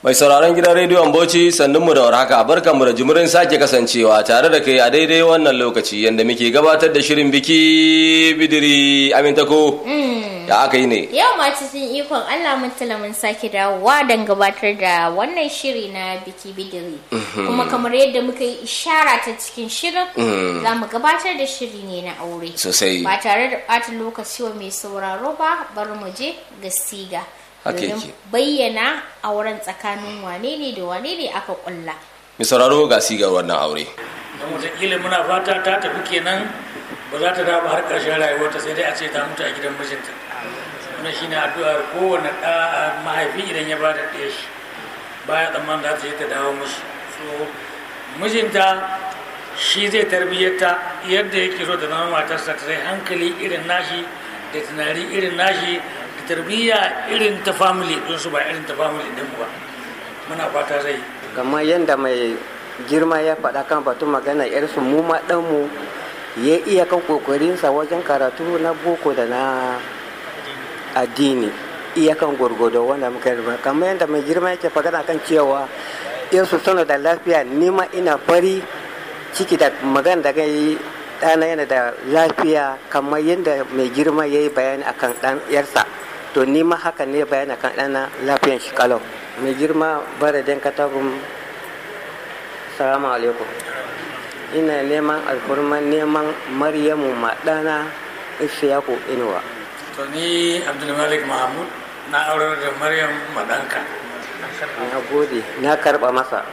Mai sauraron gidan rediyon Bauchi sannun mu da warhaka barkan mu da jimirin sake kasancewa tare da kai a daidai wannan lokaci yadda muke gabatar da shirin biki bidiri amintako da aka yi ne. Yau ma cikin ikon Allah mutala mun sake dawowa don gabatar da wannan shiri na biki bidiri. Kuma kamar yadda muka yi ishara ta cikin shirin za mu gabatar da shiri ne na aure. Sosai. Ba tare da ɓata lokaci wa mai sauraro ba bari mu je ga siga. Haka domin yake. bayyana auren tsakanin wane ne da wane ne aka kulla. Mai sauraro ga sigar wannan aure. don wataƙila muna fata ta tafi kenan ba za ta dawo har ƙarshen rayuwarta sai dai a ce ta mutu a gidan mijinta wannan shine addu'ar kowane ɗa mahaifi idan ya bada ɗaya shi baya tsamman za ta je ta dawo mishi so mijinta shi zai tarbiyyata yadda yake so da zama matarsa ta sai hankali irin nashi da tunani irin nashi da tarbiyya irin ta family ɗinsu ba irin ta family ɗinmu ba muna fata zai yi kamar yadda mai girma ya faɗa kan batun magana yarsu mu ma ɗanmu ya iya kan kokarinsa wajen karatu na boko da na addini iya kan gwargwado wanda muka yi kamar yadda mai girma yake magana kan cewa yarsu suna da lafiya nima ina fari ciki da magana da yi ɗana yana da lafiya kamar yadda mai girma ya yi bayani akan ɗan yarsa to nima haka ne bayani akan ɗana lafiyan shi kalau mai girma baradin katagun salamu alaikum ina neman alfurman neman maryamu maɗana isiyaku inuwa to ni abdulmalik mahmud na aurar da maryam madanka na gode na karɓa masa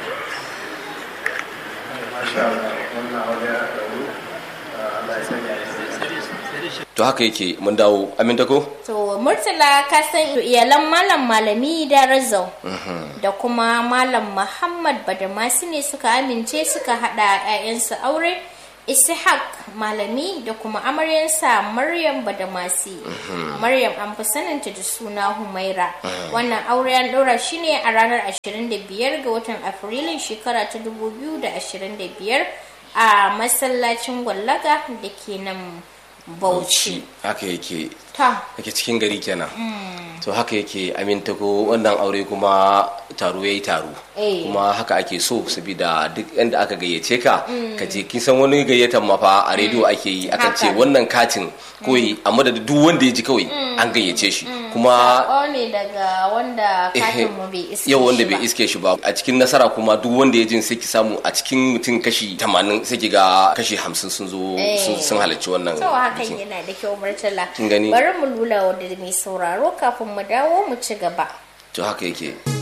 To haka yake mun dawo amintako? To Murtala ka san iyalan Malam Malami da Razau da kuma Malam Muhammad Badamasi ne suka amince suka hada 'ya'yansu aure Ishaq Malami da kuma amaryansa Maryam Badamasi. Maryam an fi saninta da suna Humaira. Wannan aure an ɗora shi ne a ranar 25 ga watan Afrilun shekara ta 2025 a masallacin Gwallaga da ke nan Bauchi. Haka yake. Ta. Yake cikin gari kenan. To haka yake amintako wannan aure kuma taro ya yi taro. Eh. Kuma haka ake so saboda duk inda aka gayyace ka ka je kin san wani gayyatan ma fa a rediyo ake yi akan ce Haka. wannan katin koyi a madadin duk wanda ya ji kawai an gayyace shi. Kuma Sako ne daga wanda katin mu bai iske yau wanda shi ba. bai iske shi ba a cikin nasara kuma duk wanda ya jin sai ki samu a cikin mutum kashi 80 sai ki ga kashi 50 sun zo Eh. sun- sun halarci wannan To hakan bikin. yana da kyau Murtala. Kin gani? Bari mu lula wa da mai sauraro kafin mu dawo mu ci gaba. to haka yake